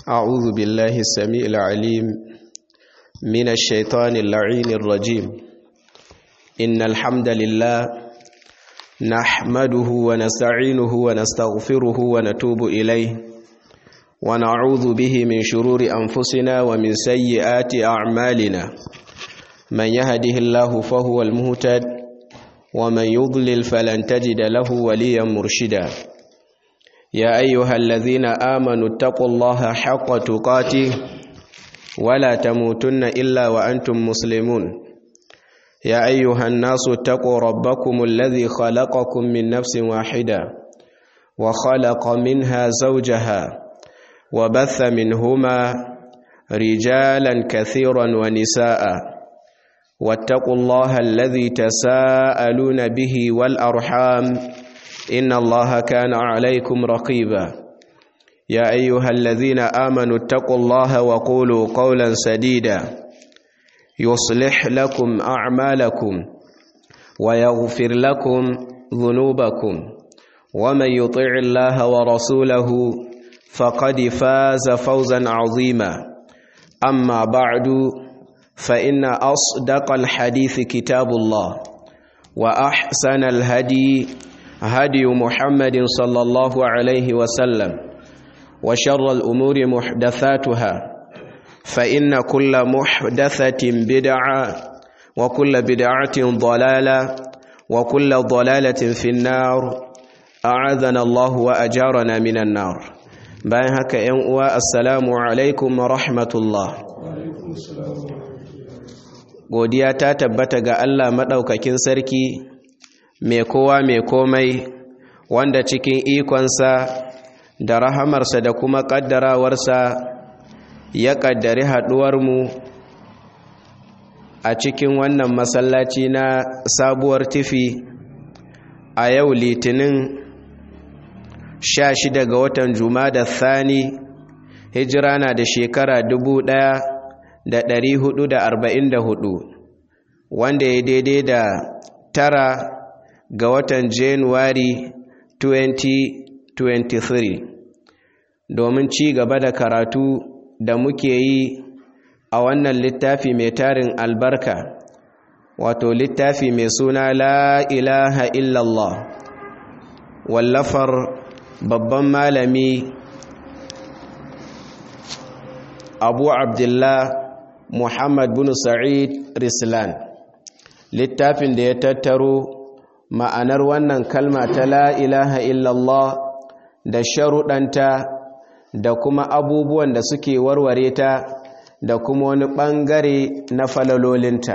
أعوذ بالله السميع العليم من الشيطان اللعين الرجيم إن الحمد لله نحمده ونستعينه ونستغفره ونتوب إليه ونعوذ به من شرور أنفسنا ومن سيئات أعمالنا من يهده الله فهو المهتد ومن يضلل فلن تجد له وليا مرشدا يا أيها الذين آمنوا اتقوا الله حق تقاته ولا تموتن إلا وأنتم مسلمون يا أيها الناس اتقوا ربكم الذي خلقكم من نفس واحدة وخلق منها زوجها وبث منهما رجالا كثيرا ونساء واتقوا الله الذي تساءلون به والأرحام إن الله كان عليكم رقيبا يا أيها الذين آمنوا اتقوا الله وقولوا قولا سديدا يصلح لكم أعمالكم ويغفر لكم ذنوبكم ومن يطع الله ورسوله فقد فاز فوزا عظيما أما بعد فإن أصدق الحديث كتاب الله وأحسن الهدي هدي محمد صلى الله عليه وسلم وشر الأمور محدثاتها فإن كل محدثة بدعة وكل بدعة ضلالة وكل ضلالة في النار أعاذنا الله وأجارنا من النار bayan haka ‘yan uwa assalamu alaikum wa rahmatullah godiya ta tabbata ga Allah maɗaukakin sarki mai kowa mai komai wanda cikin ikonsa da rahamarsa da kuma ƙaddarawarsa ya ƙaddari haɗuwarmu a cikin wannan masallaci na sabuwar tifi a yau litinin sha shida ga watan da thani hijira na da shekara dubu ɗaya da ɗari hudu da arba'in da hudu wanda ya daidai da tara ga watan januwari 2023 domin ci gaba da karatu da muke yi a wannan littafi mai tarin albarka wato littafi mai suna la ilaha illallah wallafar babban malami abu abdullah muhammad bin sa'id rislan littafin da ya tattaro ma'anar wannan kalma ta la ilaha illallah da sharuɗanta da kuma abubuwan da suke warware ta da kuma wani ɓangare na falalolinta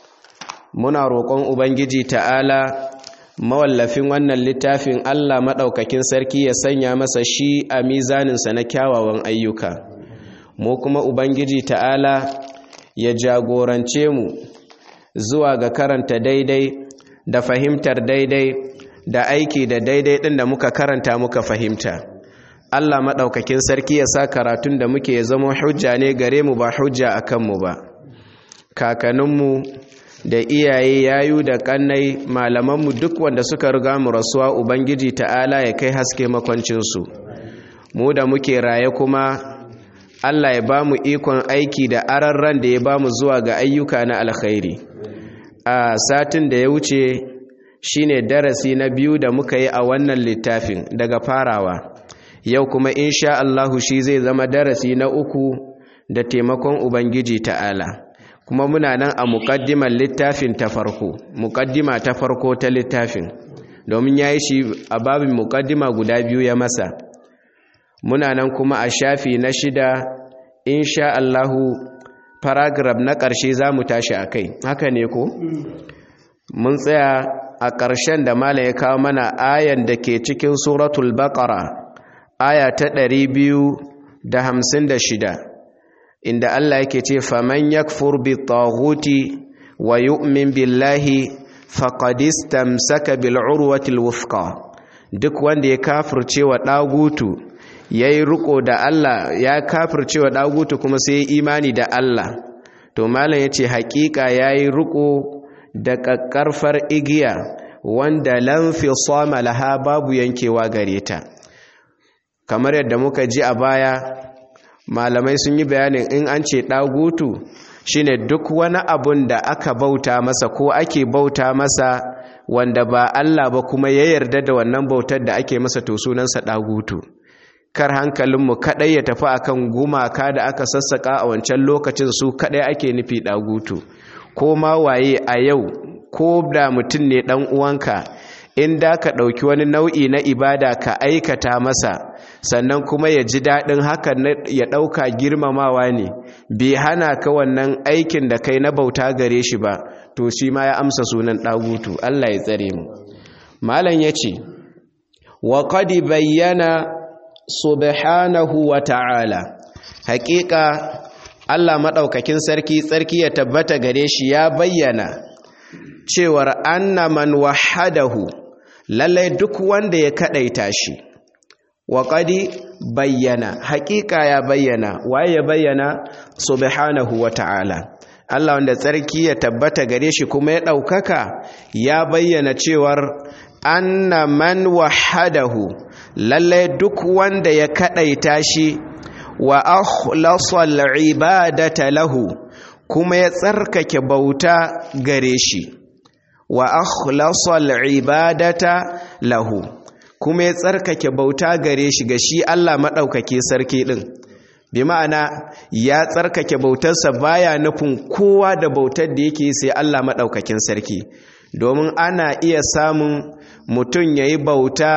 muna roƙon ubangiji ta'ala mawallafin wannan littafin Allah maɗaukakin sarki ya sanya masa shi a mizaninsa na kyawawan ayyuka mu kuma ubangiji ta'ala ya jagorance mu zuwa ga karanta daidai da fahimtar daidai da aiki da daidai ɗin da muka karanta muka fahimta Allah maɗaukakin sarki ya sa karatun da muke ya zama hujja ne gare mu ba hujja a kanmu ba kakaninmu da iyaye yayu da kannai malamanmu duk wanda suka riga mu rasuwa ubangiji ta'ala ya kai haske makwancinsu mu da muke raye kuma Allah ya ba mu ikon aiki da ararran da ya ba mu zuwa ga ayyuka na alkhairi a satin da ya wuce shine darasi na biyu da muka yi a wannan littafin daga farawa yau kuma insha Allahu shi zai zama darasi na uku da taimakon ubangiji ta'ala kuma muna nan a muƙaddimar littafin ta farko muƙaddima ta farko ta littafin domin ya yi shi a babin muƙaddima guda biyu ya masa muna nan kuma a shafi na shida insha Allahu paragraf na ƙarshe za mu tashi a kai haka ne ko? mun tsaya a ƙarshen da mala ya kawo mana ayan da ke cikin suratul baƙara aya ta ɗari biyu da hamsin da shida inda Allah yake ce faman yakfur bi taghuti wa yu'min billahi faqad istamsaka bil urwatil wuthqa duk wanda ya kafirce wa dagutu yayi riko da Allah ya kafirce wa dagutu kuma sai ya imani da Allah to malam yace hakika yayi riko da kakkarfar igiya wanda lan fi sama laha babu yankewa gare ta kamar yadda muka ji a baya malamai sun yi bayanin in an ce ɗagutu shine duk wani abun da aka bauta masa ko ake bauta masa wanda ba Allah ba kuma ya yarda da wannan bautar da ake masa to sunansa ɗagutu kar hankalinmu kaɗai ya tafi akan gumaka da aka sassaƙa a wancan lokacin su kaɗai ake nufi ɗagutu ko ma waye a yau ko da mutum ne ɗan uwanka in da ka ɗauki wani nau'i na ibada ka aikata masa sannan kuma ya ji daɗin hakan ya ɗauka girmamawa ne bai hana ka wannan aikin da kai na bauta gare shi ba to shi ma ya amsa sunan ɗagutu Allah ya tsare mu malam ya ce wa qad bayyana subhanahu wa ta'ala haƙiƙa Allah maɗaukakin sarki tsarki ya tabbata gare shi ya bayyana cewar anna man wahadahu lallai duk wanda ya kadaita shi wa qadi bayyana haƙiƙa ya bayyana waye ya bayyana subhanahu wa ta'ala Allah wanda tsarki ya tabbata gare shi kuma ya ɗaukaka ya bayyana cewar anna man wahadahu lallai duk wanda ya kadaita shi wa akhlasal ibadata lahu kuma ya tsarkake bauta gare shi wa akhlasal ibadata lahu kuma ya tsarkake bauta gare shi ga shi Allah madaukake sarki din bi ma'ana ya tsarkake bautarsa baya nufin kowa da bautar da yake sai Allah madaukakin sarki domin ana iya samun mutum yayi bauta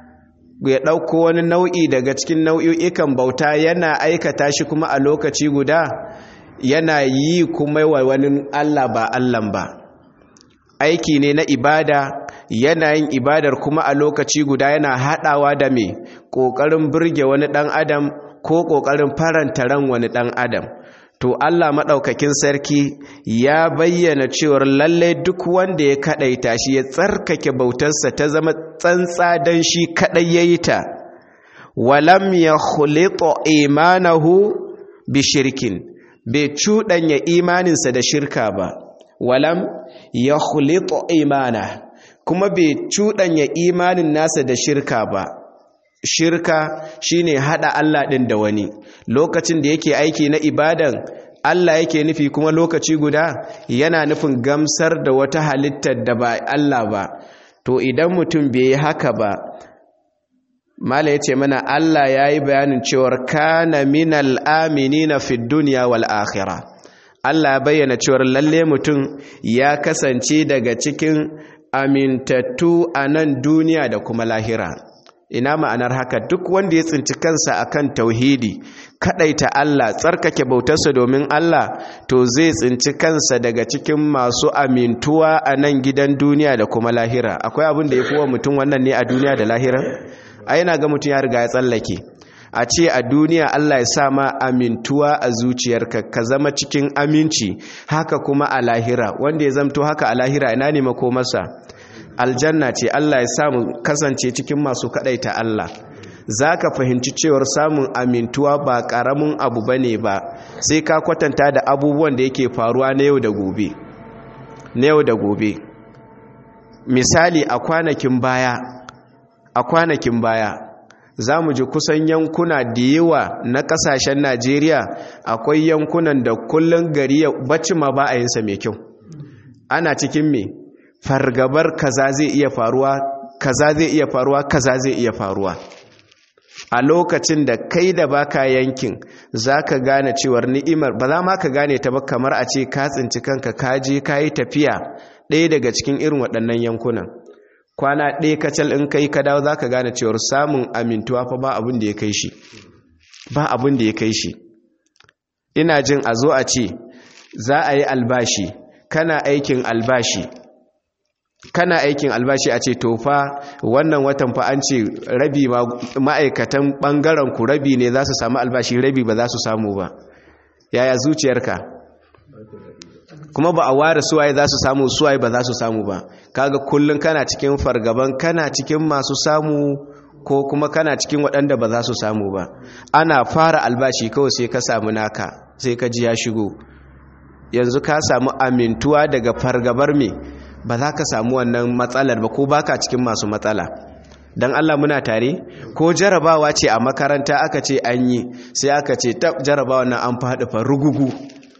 ya ɗauko wani nau'i daga cikin nau'i'ikan bauta yana aikata shi kuma a lokaci guda yana yi kuma wa wani Allah ba Allah ba aiki ne na ibada yana yin ibadar kuma a lokaci guda yana haɗawa da mai ƙoƙarin birge wani ɗan adam ko ƙoƙarin faranta ran wani ɗan adam to Allah maɗaukakin sarki ya bayyana cewar lallai duk wanda ya kaɗaita shi ya tsarkake bautarsa ta zama tsantsa don shi kaɗai ya yi ta walam ya khulito imanahu bi shirkin bai cuɗanya imaninsa da shirka ba walam ya khulito imana kuma bai cuɗanya imanin nasa da shirka ba shirka shine hada Allah din da wani lokacin da yake aiki na ibadan Allah yake nufi kuma lokaci guda yana nufin gamsar da wata halittar da ba Allah ba to idan mutum bai yi haka ba mala yace mana Allah yayi bayanin cewar kana minal aminina fid dunya wal akhirah Allah ya bayyana cewar lalle mutum ya kasance daga cikin amintattu a nan duniya da kuma lahira ina ma'anar haka duk wanda ya tsinci kansa akan tauhidi kadaita Allah tsarkake bautarsa domin Allah to zai tsinci kansa daga cikin masu amintuwa a nan gidan duniya da kuma lahira akwai abin da ya fi wa mutum wannan ne a duniya da lahira a yana ga mutum ya riga ya tsallake a ce a duniya Allah ya sa ma amintuwa a zuciyarka ka zama cikin aminci haka kuma a lahira wanda ya zamto haka a lahira ina ne makomarsa aljanna ce Allah ya samu kasance cikin masu kadaita Allah za ka fahimci cewar samun amintuwa ba ƙaramin abu ba ne ba sai ka kwatanta da abubuwan da yake faruwa na yau da gobe na yau da gobe misali a kwanakin baya a kwanakin baya za mu ji kusan yankuna da yawa na kasashen najeriya akwai yankunan da kullum gari ya bacci ma ba a yinsa mai kyau ana cikin me fargabar kaza zai iya faruwa kaza zai iya faruwa kaza zai iya faruwa a lokacin da kai da baka yankin za ka gane cewar ni'imar ba za ma ka gane ta ba kamar a ce ka tsinci kanka ka je ka yi tafiya ɗaya daga cikin irin waɗannan yankunan kwana ɗaya kacal in kai ka dawo za ka gane cewar samun amintuwa fa ba abin da ya kai shi ba abin da ya kai shi ina jin a zo a ce za a yi albashi kana aikin albashi kana aikin albashi a ce to fa wannan watan fa an ce rabi ma'aikatan ɓangaren ku rabi ne za su samu albashi rabi ba za su samu ba yaya zuciyarka kuma ba a ware suwaye za su samu suwaye ba za su samu ba kaga kullum kana cikin fargaban kana cikin masu samu ko kuma kana cikin waɗanda ba za su samu ba ana fara albashi kawai sai ka samu naka sai ka ji ya shigo yanzu ka samu amintuwa daga fargabar me ba za ka samu wannan matsalar ba ko baka cikin masu matsala don Allah muna tare ko jarabawa ce a makaranta aka ce an yi sai aka ce ta jarabawa nan an faɗi fa rugugu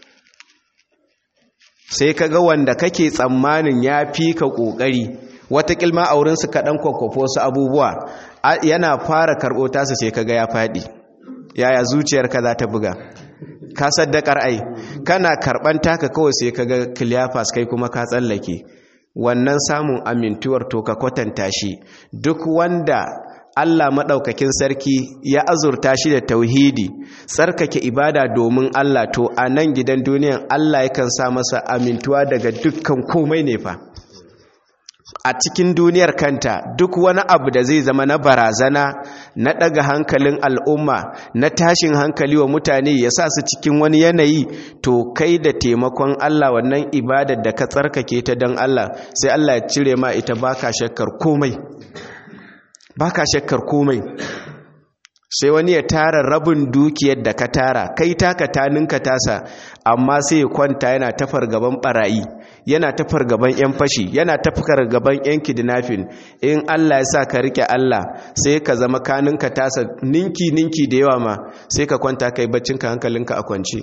sai ka ga wanda kake tsammanin ya fi ka ƙoƙari wata kilma a wurinsu kaɗan kwakwafo su abubuwa yana fara karɓo tasa sai ka ga ya faɗi yaya zuciyarka za ta buga ka saddakar ai kana karɓan taka kawai sai ka ga kiliyafas kai kuma ka tsallake wannan samun amintuwar to ka kwatanta shi duk wanda Allah maɗaukakin sarki ya azurta shi da tauhidi tsarkake ibada domin Allah to a nan gidan duniyan Allah yakan sa masa amintuwa daga dukkan komai ne fa a cikin duniyar kanta duk wani abu da zai zama na barazana na ɗaga hankalin al'umma na tashin hankali wa mutane ya sa su cikin wani yanayi to kai da taimakon Allah wannan ibadar da ka tsarkake ta don Allah sai Allah ya cire ma ita baka shakkar komai baka shakkar komai sai wani ya tara rabin dukiyar da ka tara kai taka taninka tasa amma sai ya kwanta yana tafar gaban barayi yana tafar gaban yan fashi yana tafar gaban yan kidnapping in Allah ya sa ka rike Allah sai ka zama kaninka tasa ninki ninki da yawa ma sai ka kwanta kai baccinka hankalinka a kwance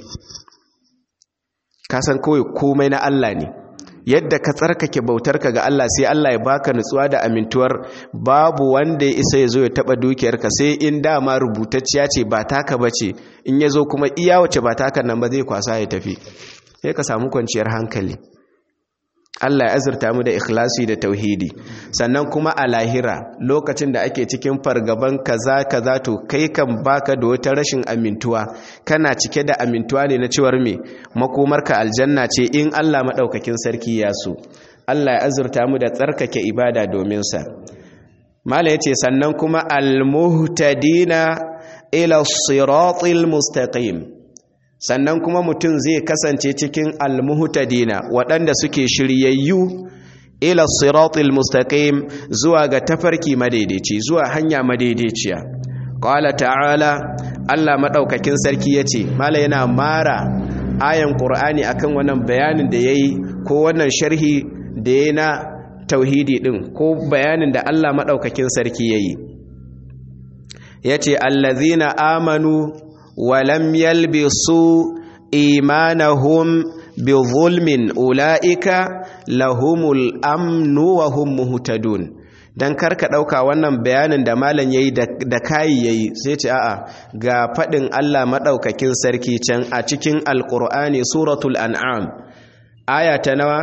ka san kawai komai na Allah ne yadda ka tsarkake bautarka ga Allah sai Allah ya baka nutsuwa da amintuwar babu wanda ya isa ya zo ya taba dukiyarka sai in dama rubutacciya ce ba taka bace in ya zo kuma iya wace ba taka nan ba zai kwasa ya tafi sai ka samu kwanciyar hankali Allah ya azurta mu da ikhlasi da tauhidi sannan kuma a lahira lokacin da ake cikin fargaban kaza kaza to kai kan baka da wata rashin amintuwa kana cike da amintuwa ne na cewar me makomarka aljanna ce in Allah madaukakin sarki ya so Allah ya azurta mu da tsarkake ibada domin sa mala yace sannan kuma almuhtadina ila siratil mustaqim sannan kuma mutum zai kasance cikin almuhtadina waɗanda suke shiryayyu ila siratil mustaqim zuwa ga tafarki madaidaici zuwa hanya madaidaiciya qala ta'ala Allah madaukakin sarki yace mala yana mara ayan qur'ani akan wannan bayanin da yayi ko wannan sharhi da yayi na tauhidi din ko bayanin da Allah madaukakin sarki yayi yace allazina amanu ولم يلبسوا إيمانهم بظلم أولئك لهم الأمن وهم مهتدون dan karka ɗauka wannan bayanin da malam yayi da kayi yayi sai ce a'a ga faɗin Allah maɗaukakin sarki can a cikin alƙur'ani suratul an'am aya ta nawa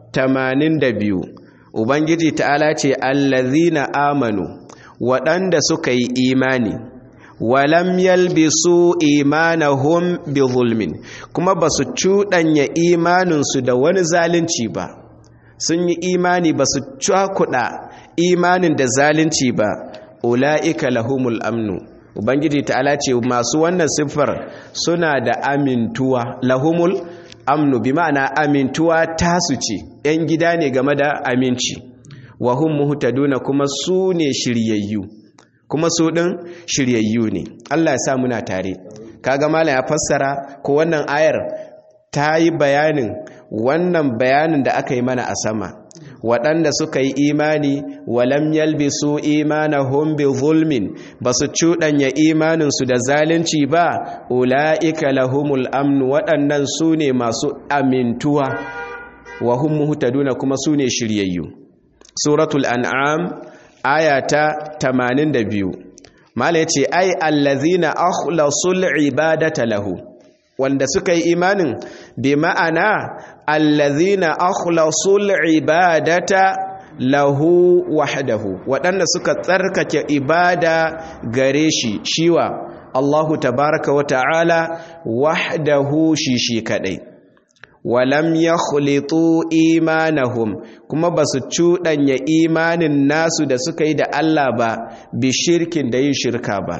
82 ubangiji ta'ala ce allazina amanu waɗanda suka yi imani walam yalbisu imanahum bi zulmin kuma basu cuɗanya imaninsu da wani zalunci ba sun yi imani basu cakuɗa imanin da zalunci ba ula'ika lahumul amnu ubangiji ta'ala ce masu wannan siffar suna da amintuwa lahumul amnu bi ma'ana amintuwa tasu ce yan gida ne game da aminci wa hum muhtaduna kuma su ne shiryayyu kuma su ɗin shiryayyu ne Allah ya sa muna tare kaga malam ya fassara ko wannan ayar ta yi bayanin wannan bayanin da aka yi mana a sama waɗanda suka yi imani walam yalbisu imanahum bi zulmin basu cuɗanya imaninsu da zalunci ba ula'ika lahumul amnu waɗannan su ne masu amintuwa wa hum muhtaduna kuma su ne shiryayyu suratul an'am aya ta 82 mala yace ai allazina akhlasul ibadata lahu wanda suka yi imanin bi ma'ana allazina akhlasul ibadata lahu wahdahu waɗanda suka tsarkake ibada gare shi shiwa Allahu tabaraka wa ta'ala wahdahu shi shi kadai walam ya khulitu imanahum kuma ba su cuɗanya imanin nasu da suka yi da Allah ba bi shirkin da yin shirka ba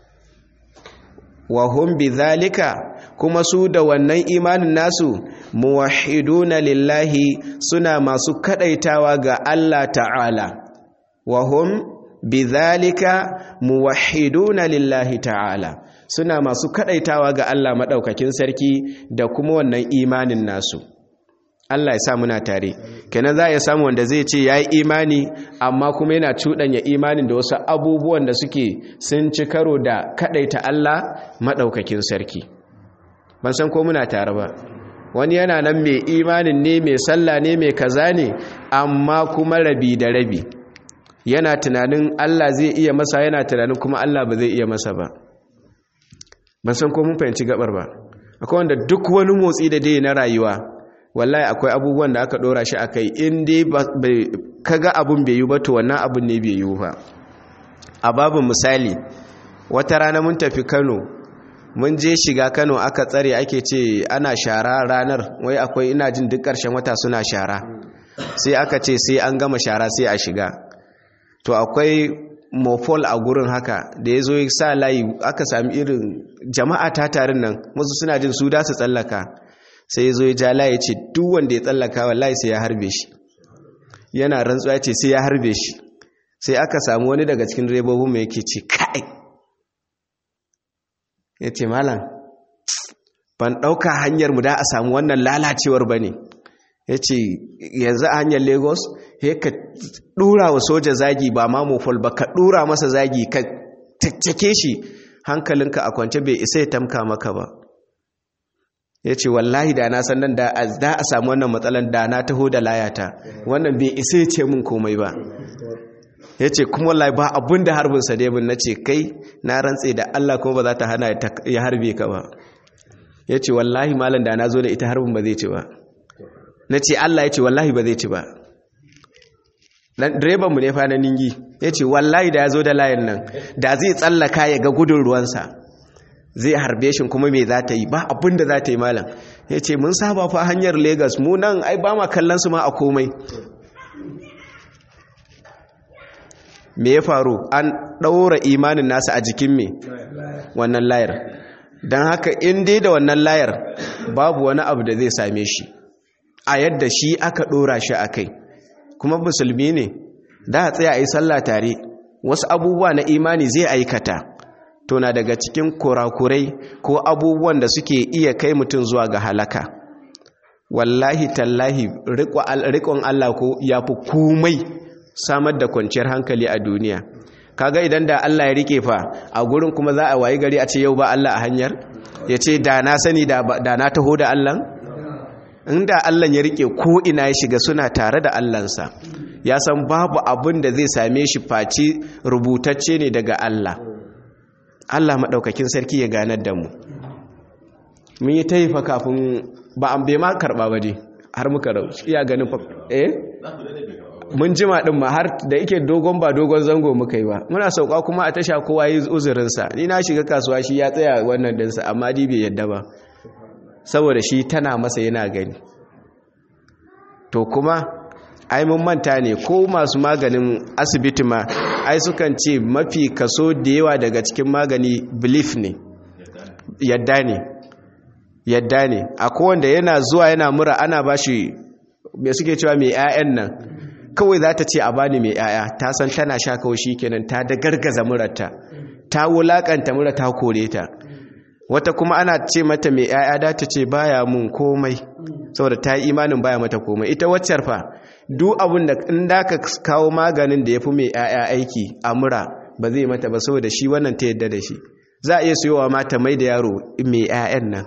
wa hum bi zalika kuma su da wannan imanin nasu muwahhiduna lillahi suna masu kadaitawa ga Allah ta'ala wa hum bi zalika muwahhiduna lillahi ta'ala suna masu kadaitawa ga Allah maɗaukakin sarki da kuma wannan imanin nasu Allah ya sa muna tare kenan za a samu wanda zai ce ya yi imani amma kuma yana cuɗanya imanin da wasu abubuwan da suke sun ci karo da kaɗaita Allah maɗaukakin sarki ban san ko muna tare ba wani yana nan mai imanin ne mai sallah ne mai kaza ne amma kuma rabi da rabi yana tunanin Allah zai iya masa yana tunanin kuma Allah ba zai iya masa ba ban san ko mun fahimci gabar ba akwai wanda duk wani motsi da dai na rayuwa wallahi akwai abubuwan da aka dora shi akai in dai kaga abun bai yi ba to wannan abun ne bai yi ba a babin misali wata rana mun tafi Kano mun je shiga Kano aka tsare ake ce ana shara ranar wai akwai ina jin duk ƙarshen wata suna shara sai aka ce sai an gama shara sai a shiga to akwai mofol a gurin haka da ya zo ya sa layi aka sami irin jama'a ta tarin nan musu suna jin su da su tsallaka sai ya zo ya ja layi ce duk wanda ya tsallaka wallahi sai ya harbe shi yana rantsuwa ce sai ya harbe shi sai aka samu wani daga cikin direbobin mai yake ce kai ya ce malam ban ɗauka hanyar mu da a samu wannan lalacewar ba ne ya ce yanzu a hanyar lagos ya ka ɗura wa soja zagi ba ma mofol ba ka ɗura masa zagi ka caccake shi hankalinka a kwance bai isa ya tamka maka ba ya ce wallahi da na san nan da a samu wannan matsalan da na taho da layata wannan bai isa ya ce min komai ba ya ce kuma wallahi ba abin da harbin sa debin na ce kai na rantse da Allah kuma ba za ta hana ya harbe ka ba ya ce wallahi malam da na zo da ita harbin ba zai ci ba na ce Allah ya ce wallahi ba zai ci ba direbanmu ne fa na ningi ya ce wallahi da ya zo da layin nan da zai tsallaka ya ga gudun ruwansa zai harbe shi kuma me za ta yi ba abin da za ta yi malam ya ce mun saba fa hanyar Legas mu nan ai ba ma kallon su ma a komai me ya faru an ɗaura imanin nasa a jikin me wannan layar don haka in dai da wannan layar babu wani abu da zai same shi a yadda shi aka ɗora shi a kai kuma musulmi ne da a tsaya a yi sallah tare wasu abubuwa na imani zai aikata to na daga cikin kurakurai ko abubuwan da suke iya kai mutum zuwa ga halaka wallahi tallahi riƙon Allah ko ya fi komai samar da kwanciyar hankali a duniya kaga idan da Allah ya rike fa a gurin kuma za a wayi gari a ce yau ba Allah a hanyar ya ce da na sani da na taho da Allah inda Allah ya rike ko ina ya shiga suna tare da Allahnsa ya san babu abin da zai same shi face rubutacce ne daga Allah Allah maɗaukakin sarki ya ganar da mu mun yi taifa kafin ba an bai ma karɓa ba dai har muka rauci iya ganin fa eh mun jima din ma har da yake dogon ba dogon zango muka yi ba muna sauka kuma a tasha kowa yi uzurinsa ni na shiga kasuwa shi ya tsaya wannan dinsa amma di bai yadda ba saboda shi tana masa yana gani to kuma ai mun manta ne ko masu maganin asibiti ma ai sukan ce mafi kaso da yawa daga cikin magani belief ne yadda ne yadda ne akwai wanda yana zuwa yana mura ana bashi me suke cewa mai 'ya'yan nan kawai za ta ce a bani mai 'ya'ya ta san tana sha kawai shi kenan ta da gargaza murarta ta wulakanta mura ta kore ta wata kuma ana ce mata mai 'ya'ya da ta ce baya mun komai saboda ta yi imanin baya mata komai ita waccar fa duk abin da in da ka kawo maganin da ya fi mai 'ya'ya aiki a mura ba zai mata ba saboda shi wannan ta yadda da shi za a iya siyowa mata mai da yaro mai 'ya'yan nan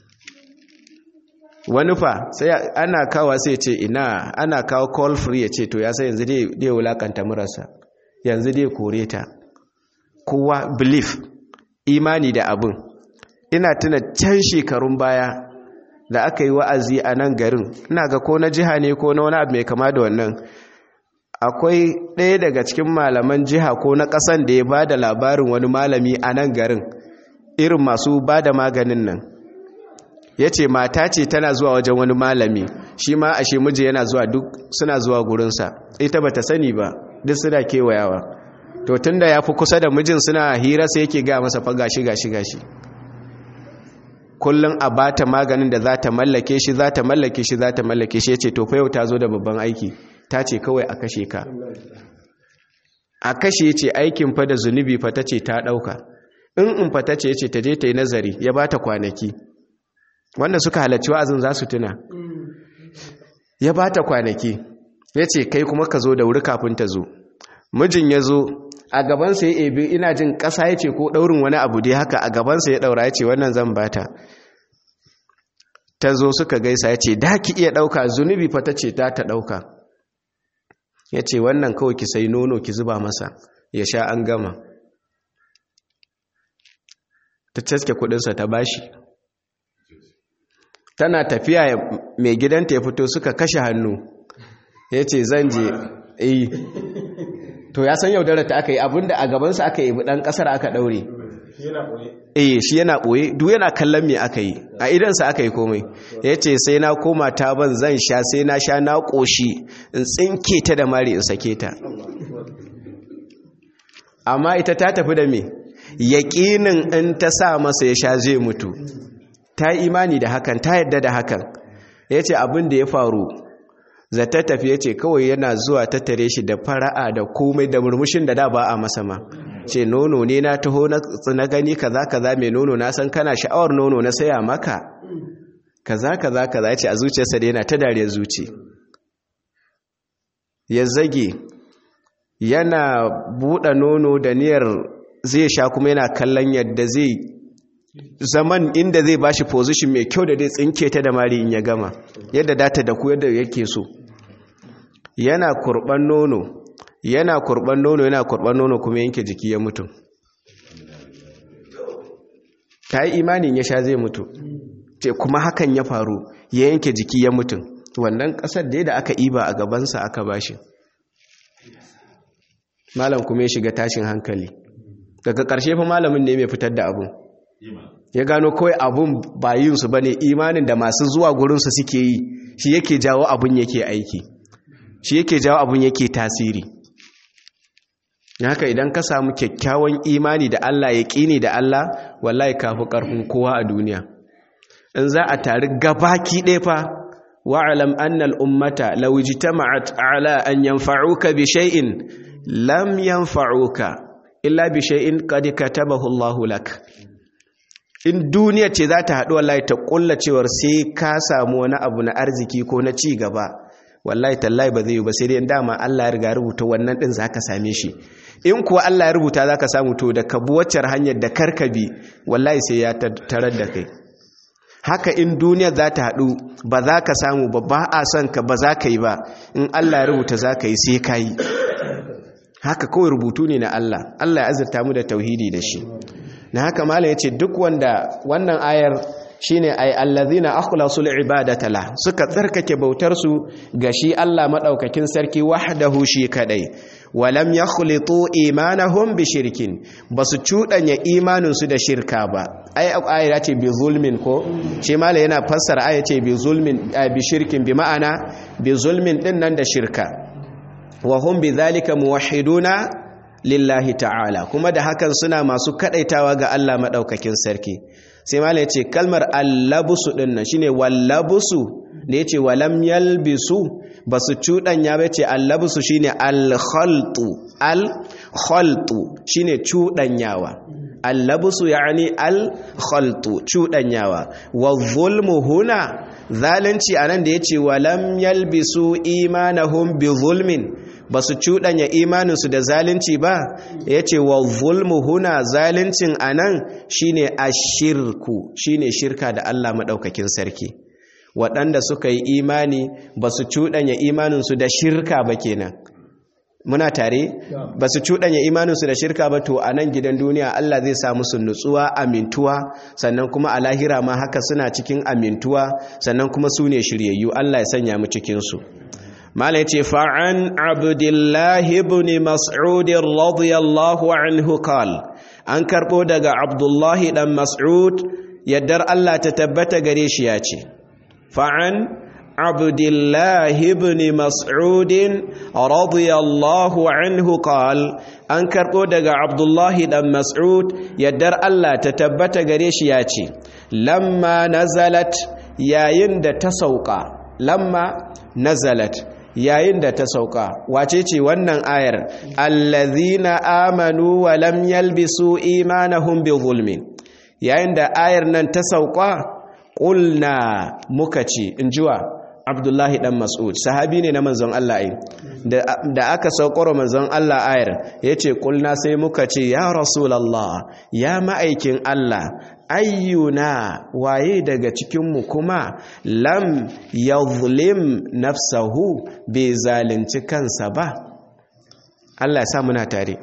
wani fa sai ana kawo sai ce ina ana kawo call free ya ce to ya sai yanzu dai wulakanta murarsa yanzu dai kore ta kowa belief imani da abin ina tuna can shekarun baya da aka yi wa'azi a nan garin ina ga ko na jiha ne ko na wani abu mai kama da wannan akwai ɗaya daga cikin malaman jiha ko na ƙasan da ya ba da labarin wani malami a nan garin irin masu ba da maganin nan ya ce mata ce tana zuwa wajen wani malami shi ma ashe miji yana zuwa duk suna zuwa gurinsa ita ba ta sani ba duk suna kewayawa to tun da ya fi kusa da mijin suna hira sai yake ga masa fa gashi gashi gashi kullum a bata maganin da za ta mallake shi za ta mallake shi za ta mallake shi ya ce to fa yau ta zo da babban aiki ta ce kawai a kashe ka a kashe ce aikin fa da zunubi fa ta ce ta ɗauka in in fa ta ce ya ce ta je ta yi nazari ya ba ta kwanaki wanda suka halarci wa'azin za su tuna ya ba ta kwanaki ya ce kai kuma ka zo da wuri kafin ta zo mijin ya zo a gabansa ya ebe ina jin ƙasa ya ce ko ɗaurin wani abu dai haka a gabansa ya ɗaura ya ce wannan zan bata ta zo suka gaisa ya ce da ki iya ɗauka zunubi fa ta ce ta ta ɗauka ya ce wannan kawai ki sai nono ki zuba masa ya sha an gama ta caske kudinsa ta bashi tana tafiya mai gidanta ya fito suka kashe hannu ya ce zan je yi to ya san yaudara ta aka yi abinda a gabansa aka yi dan kasar aka daure eh shi yana boye duk yana kallon me aka yi a idansa aka yi komai ya ce sai na koma ta ban zan sha sai na sha na ƙoshi in tsinke ta da mari in sake ta amma ita ta tafi da me yaƙinin in ta sa masa ya sha zai mutu ta yi imani da hakan ta yadda da hakan ya ce abin da ya faru zata tafi ya ce kawai yana zuwa ta tare shi da fara'a da komai da murmushin da da ba a masa ma ce nono ne na taho na gani kaza kaza mai nono na san kana sha'awar nono na saya maka kaza kaza kaza ya ce a zuciyarsa da yana ta dariyar zuci ya zage yana buɗe nono da niyyar zai sha kuma yana kallon yadda zai zaman inda zai bashi position mai kyau da zai tsinke ta da mari in ya gama yadda data da ku yadda yake so yana kurban nono yana kurban nono yana kurban nono kuma yanke jiki ya mutu ta yi imanin ya sha zai mutu ce kuma hakan ya faru ya yanke jiki ya mutu wannan kasar da da aka iba a gabansa aka bashi malam kuma ya shiga tashin hankali daga ƙarshe fa malamin ne mai fitar da abun ya gano kawai abun bayinsu ba ne imanin da masu zuwa gurinsu suke yi shi yake jawo abun yake aiki shi yake jawo abun yake tasiri haka idan ka samu kyakkyawan imani da Allah ya ƙini da Allah wallahi kafi ƙarfin kowa a duniya in za a tari gabaki ɗaya fa wa'alam annal ummata law ijtama'at ala an yanfa'uka bi shay'in lam yanfa'uka illa bi shay'in qad katabahu Allahu lak in duniya ce za ta haɗu wallahi ta ƙulla cewar sai ka samu wani abu na arziki ko na ci gaba wallahi tallahi ba zai yi ba sai dai dama Allah ya riga rubuta wannan din zaka same shi in kuwa Allah ya rubuta zaka samu to da ka bi waccar hanyar da karkabi wallahi sai ya tarar da kai haka in duniya za ta haɗu ba za ka samu ba ba a son ka ba za ka yi ba in Allah ya rubuta za ka yi sai ka yi haka kawai rubutu ne na Allah Allah ya azurta mu da tauhidi da shi na haka malam ya ce duk wanda wannan ayar shine ay allazina akhlasu ibadata la suka tsarkake bautar su ga shi Allah madaukakin sarki wahdahu shi kadai walam yakhlitu imanahum bi shirkin basu cudanya imanin su da shirka ba ai aya ce bi zulmin ko shi mala yana fassara aya ce bi zulmin bi shirkin bi ma'ana bi zulmin din nan da shirka wa hum bi zalika muwahhiduna lillahi ta'ala kuma da hakan suna masu kadaitawa ga Allah madaukakin sarki sai mala ya ce kalmar allabusu ɗin nan shine wallabusu da ya ce walam yalbisu ba su cuɗanya ba ce allabusu shine alkhaltu alkhaltu shine cuɗanyawa allabusu yani alkhaltu cuɗanyawa wa zulmu huna zalunci anan da ya ce walam yalbisu imanahum bi zulmin ba su cuɗanya imaninsu da zalunci ba ya ce wa zulmu huna zaluncin a nan shi ne a shirku shi ne shirka da Allah maɗaukakin sarki waɗanda suka yi imani ba su cuɗanya imaninsu da shirka ba kenan muna tare ba su cuɗanya imaninsu da shirka ba to a nan gidan duniya Allah zai sa musu nutsuwa amintuwa sannan kuma a lahira ma haka suna cikin amintuwa sannan kuma su ne shiryayyu Allah ya sanya mu cikinsu mala ya ce fa'an abdullahi ibn mas'udin radiyallahu anhu kal an karɓo daga abdullahi ɗan mas'ud yaddar Allah ta tabbata gare shi ya ce fa'an abdullahi ibn mas'udin radiyallahu anhu kal an karɓo daga abdullahi ɗan mas'ud yaddar Allah ta tabbata gare shi ya ce lamma nazalat yayin da ta sauka lamma nazalat yayin da ta sauka wace ce wannan ayar allazina amanu wa lam yalbisu imanahum bi zulmin yayin da ayar nan ta sauka qulna muka ce injiwa abdullahi dan mas'ud sahabi ne na manzon Allah ai da aka saukar manzon Allah ayar yace kulna sai muka ce ya rasulullah ya ma'aikin Allah ayyuna waye daga cikinmu kuma lam yadhlim nafsahu bai zalunci kansa ba Allah ya sa muna tare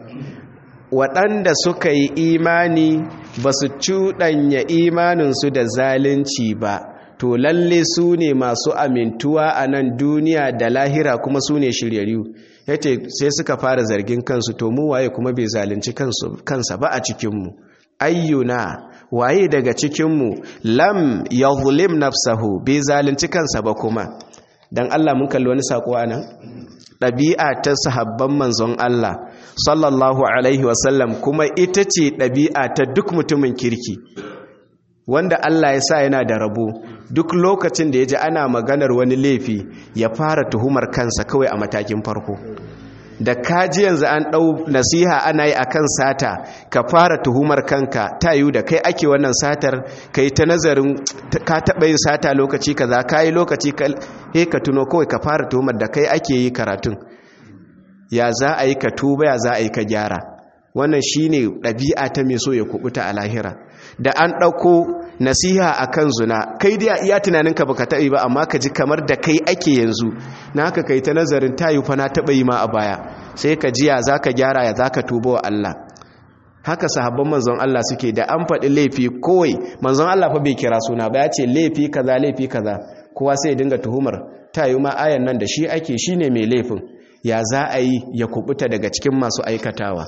waɗanda suka yi imani ba su cuɗanya imaninsu da zalunci ba to lalle su ne masu amintuwa a nan duniya da lahira kuma su ne shiryayyu yace sai suka fara zargin kansu to mu waye kuma bai zalunci kansa ba a cikinmu ayyuna waye daga cikinmu lam yadhlim nafsahu bai zalunci kansa ba kuma dan Allah mun kalli wani sako anan ɗabi'a ta sahabban manzon Allah sallallahu alaihi wasallam kuma ita ce ɗabi'a ta duk mutumin kirki wanda Allah ya sa yana da rabo duk lokacin da ya ji ana maganar wani laifi ya fara tuhumar kansa kawai a matakin farko da kaji yanzu an ɗau nasiha ana yi akan sata ka fara tuhumar kanka ta yiwu da kai ake wannan satar ka yi ta nazarin ka taɓa yin sata lokaci kaza ka yi lokaci ka tuno kawai ka fara tuhumar da kai ake yi karatun ya za a yi ka tuba ya za a yi ka gyara wannan shine ɗabi'a ta mai so ya kubuta a lahira da an ɗauko nasiha a kan zuna kai dai iya tunaninka baka taɓa ba amma ka ji kamar da kai ake yanzu na haka kai ta nazarin tayi fa na taɓa yi ma a baya sai ka jiya za ka gyara ya za ka tuba wa Allah haka sahabban manzon Allah suke da an faɗi laifi kowai manzon Allah fa bai kira suna ba ya ce laifi kaza laifi kaza kowa sai ya dinga tuhumar tayi ma ayan nan da shi ake shine mai laifin ya za a yi ya kubuta daga cikin masu aikatawa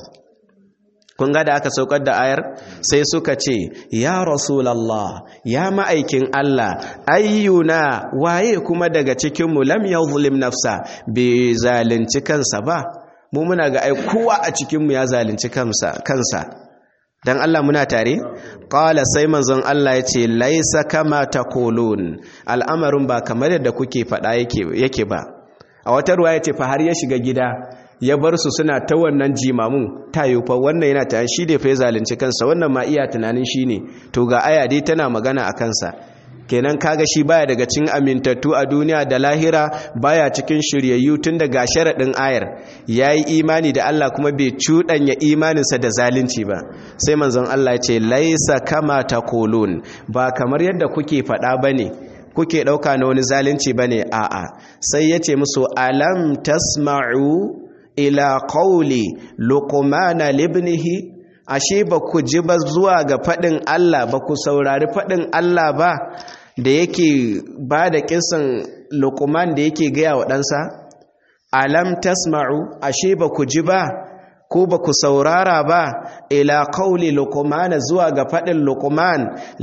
kun ga da aka saukar da ayar sai suka ce ya rasulallah ya ma'aikin Allah ayyuna waye kuma daga cikinmu lam yadhlim nafsa bai zalunci kansa ba mu muna ga ai kowa a cikinmu ya zalunci kansa kansa dan Allah muna tare qala sai manzon Allah yace laisa kama taqulun al'amarin ba kamar yadda kuke faɗa yake yake ba a wata ruwa yace fa har ya shiga gida ya bar su suna ta wannan jimamun ta yi fa wannan yana ta shi da fa ya zalunci kansa wannan ma iya tunanin shi ne to ga aya dai tana magana a kansa kenan kaga shi baya daga cikin amintattu a duniya da lahira baya cikin shiryayyu tun daga sharaɗin ayar yayi imani da Allah kuma bai cuɗanya imaninsa da zalunci ba sai manzon Allah ce laisa kama taqulun ba kamar yadda kuke faɗa bane kuke ɗauka na wani zalunci bane a'a sai yace musu alam tasma'u ila qawli luqmana libnihi ashe ba ku ji ba zuwa ga fadin Allah ba ku saurari fadin Allah ba da yake ba da kisan luqman da yake gaya wa ɗansa alam tasma'u ashe ba ku ji ba ko ba ku saurara ba ila qawli luqmana zuwa ga fadin luqman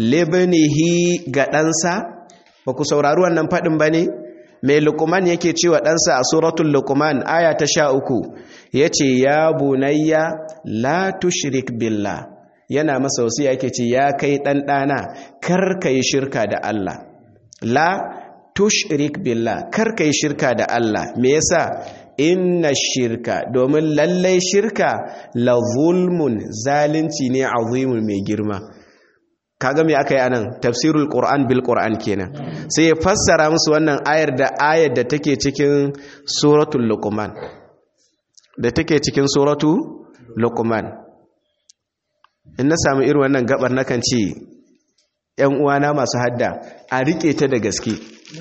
libnihi ga ɗansa ba ku saurari wannan fadin ba ne mai lukuman yake cewa ɗansa a suratul lukuman aya ta sha uku ya ce ya bunayya la tushrik billah yana masa wasu yake ce ya kai ɗanɗana kar ka yi shirka da Allah la tushrik billah kar ka yi shirka da Allah me yasa inna shirka domin lallai shirka la zulmun zalunci ne azimun mai girma kaga me aka yi anan tafsirul qur'an bil qur'an kenan sai ya fassara musu wannan ayar da ayar da take cikin suratul luqman da take cikin suratu luqman in na samu irin wannan gabar nakan ce yan uwana masu hadda a rike ta da gaske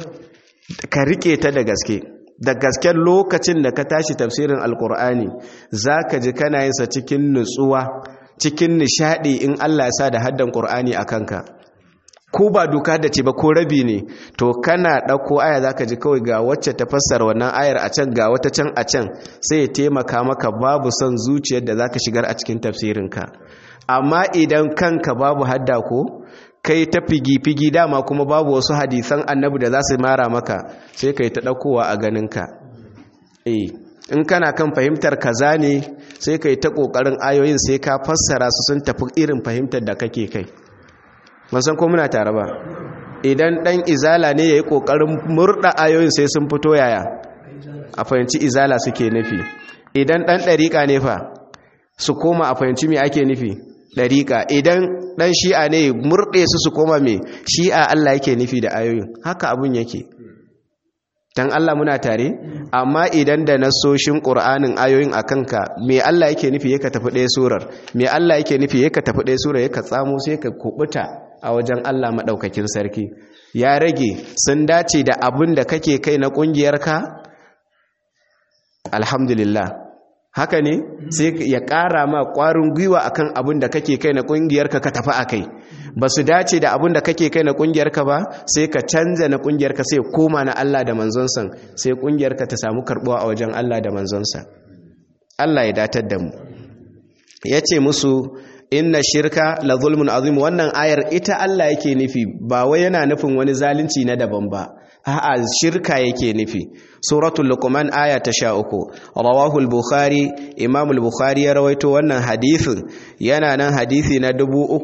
ka rike ta da gaske da gasken lokacin da ka tashi tafsirin alqur'ani zaka ji kana yin sa cikin nutsuwa cikin nishadi in Allah ya sa da haddan Qur'ani a kanka ko ba doka da ce ba ko rabi ne to kana ɗauko aya zaka ji kawai ga wacce ta fassara wannan ayar a can ga wata can a can sai ya taimaka maka babu son zuciyar da zaka shigar a cikin tafsirinka amma idan kanka babu hadda ko kai ta figi-figi dama kuma babu wasu hadisan annabi da za su mara maka sai kai ta ɗaukowa a ganinka eh in kana kan fahimtar kaza ne sai kai ta kokarin ayoyin sai ka fassara su sun tafi irin fahimtar da kake kai ban san ko muna tare ba idan dan izala ne yayi kokarin murda ayoyin sai sun fito yaya a fahimci izala suke nufi idan dan dariƙa ne fa su koma a fahimci me ake nufi dariƙa idan dan shi'a ne murde su su koma me shi'a Allah yake nufi da ayoyin haka abun yake dan Allah muna tare amma idan da nasoshin Qur'anin ayoyin akanka me Allah yake nufi yake tafi ɗaya surar me Allah yake nufi yake tafi ɗaya surar yake tsamo sai ka kubuta a wajen Allah madaukakin sarki ya rage sun dace da abin da kake kai na kungiyarka alhamdulillah haka ne sai ya ƙara ma ƙwarin gwiwa akan abin da kake kai na ƙungiyarka ka tafi a kai ba su dace da abin da kake kai na ƙungiyarka ba sai ka canza na ƙungiyarka sai koma na Allah da manzonsa sai ƙungiyarka ta samu karɓuwa a wajen Allah da manzonsa Allah ya datar da mu ya ce musu inna shirka la zulmun azim wannan ayar ita Allah yake nufi ba wai yana nufin wani zalunci na daban ba a'a shirka yake nufi suratul luqman aya ta 13 rawahu al-bukhari imam al-bukhari ya rawaito wannan hadisin yana nan hadisi na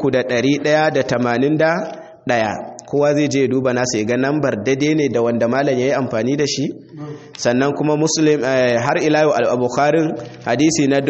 3181 kowa zai je duba nasa ya ga nambar dade ne da wanda malam yayi amfani da shi sannan kuma muslim har ila al-bukhari hadisi na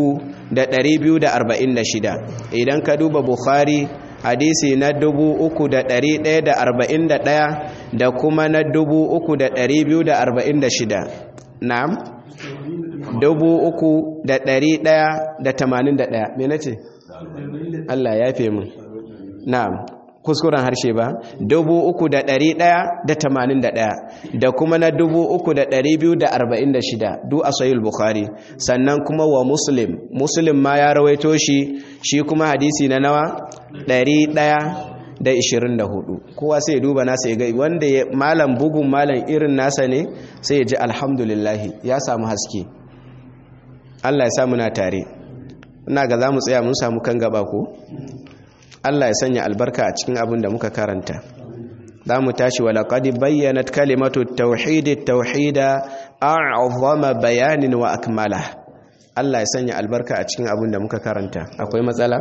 3246 idan ka duba bukhari hadisi na dubu uku da ɗari ɗaya da arba'in da ɗaya da kuma na dubu uku da ɗari biyu da arba'in da shida na'am dubu uku da ɗari ɗaya da tamanin da ɗaya me na ce Allah ya fi min na'am kuskuren harshe ba dubu uku da ɗari ɗaya da tamanin da ɗaya da kuma na dubu uku da ɗari biyu da arba'in da shida du a sayul bukhari sannan kuma wa muslim muslim ma ya rawaito shi shi kuma hadisi na nawa ɗari ɗaya da ishirin da hudu kowa sai ya duba nasa ya gai wanda ya malam bugun malam irin nasa ne sai ya ji alhamdulillahi ya samu haske Allah ya samu na tare ina ga za mu tsaya mun samu kan gaba ko Allah ya sanya albarka a cikin abin da muka karanta za mu tashi wa laqad bayyanat kalimatu tauhid tauhida a'zama bayanin wa akmala Allah ya sanya albarka a cikin abin da muka karanta akwai matsala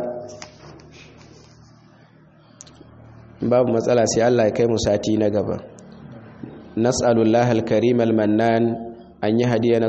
babu matsala sai Allah ya kai mu sati na gaba nas'alullahi al-karim al-mannan an yi hadiya